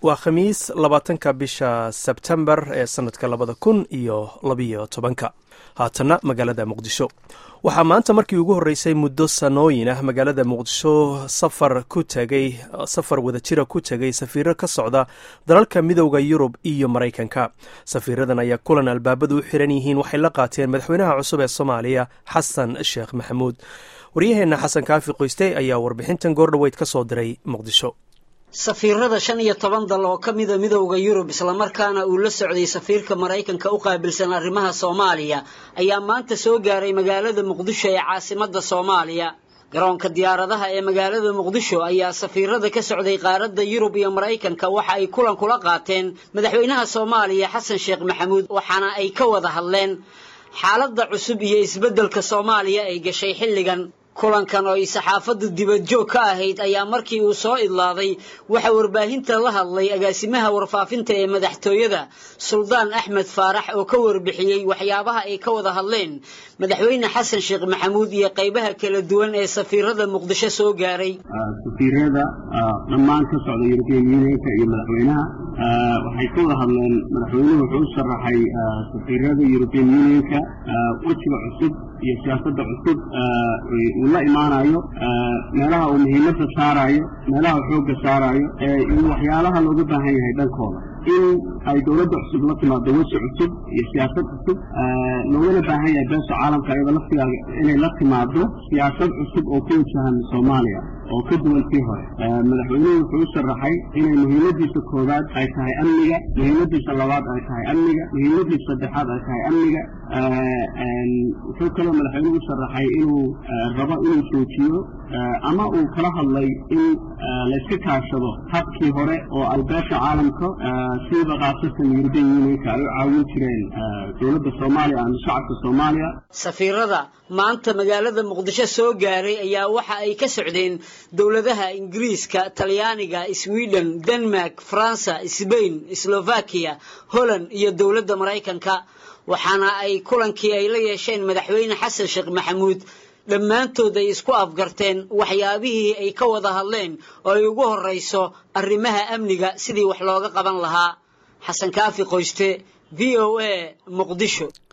waa khamiis labaatanka bisha sebtembar ee sanadka labada kun iyo labiyo tobanka haatanna magaalada muqdisho waxaa maanta markii ugu horreysay muddo sanooyin ah magaalada muqdisho safar ku tegay safar wadajira ku tegay safiiro ka socda dalalka midowda yurub iyo maraykanka safiiradan ayaa kulan albaabadu u xiran yihiin waxay la qaateen madaxweynaha cusub ee soomaaliya xasan sheekh maxamuud waryaheenna xasan kaafi qoyste ayaa warbixintan goordhoweyd ka soo diray muqdisho safiirada shan iyo toban dal oo ka mida midowda yurub islamarkaana uu la socday safiirka maraykanka u qaabilsan arrimaha soomaaliya ayaa maanta soo gaaray magaalada muqdisho ee caasimadda soomaaliya garoonka diyaaradaha ee magaalada muqdisho ayaa safiirada ka socday qaaradda yurub iyo maraykanka waxa ay kulan kula qaateen madaxweynaha soomaaliya xasan sheekh maxamuud waxaana ay ka wada hadleen xaaladda cusub iyo isbeddelka soomaaliya ay gashay xilligan kulankan oo ay saxaafaddu dibadjoog ka ahayd ayaa markii uu soo idlaaday waxaa warbaahinta la hadlay agaasimaha warfaafinta ee madaxtooyada suldaan axmed faarax oo ka warbixiyey waxyaabaha ay ka wada hadleen madaxweyne xasan sheekh maxamuud iyo qaybaha kala duwan ee safiirada muqdisho soo gaaray safiirada dhammaan ka socda yurubiyan unionka iyo madaxweynaha waxay ka wada hadleen madaxweynuhu wuxuu u sharaxay safiirada yurubiyan unionka wejiga cusub iyo siyaasadda cusub uu la imaanayo meelaha uu muhiimadda saaraayo meelaha uu xoogga saaraayo iyo waxyaalaha looga baahan yahay dhankooda in ay dowladda cusub la timaado weji cusub iyo siyaasad cusub loogana baahan yahay beesha caalamka iyada laftigaaga inay la timaado siyaasad cusub oo ku wajahan soomaaliya oo ka duwan tii hore madaxweynuhu wuxuu u sharaxay inay muhiimadiisa koowaad ay tahay amniga muhiimadiisa labaad ay tahay amniga muhiimadiisa saddexaad ay tahay amniga wuxuu kaloo madaxweynuhu u sharaxay inuu rabo inuu joojiyo ama uu kala hadlay in layska kaashado habkii hore oo ay beesha caalamka siiba khaasatan yurubiyan unionka ay u caawin jireen dowladda soomaaliya ama shacabka soomaaliya safiirada maanta magaalada muqdisho soo gaaray ayaa waxa ay ka socdeen dowladaha ingiriiska talyaaniga sweden denmark faransa sbain slovakiya holland iyo dowladda maraykanka waxaana ay kulankii ay la yeesheen madaxweyne xasan sheekh maxamuud dhammaantood ay isku afgarteen waxyaabihii ay ka wada hadleen oo ay ugu horrayso arrimaha amniga sidii wax looga qaban lahaa xasan kaafi qoyste v o a muqdisho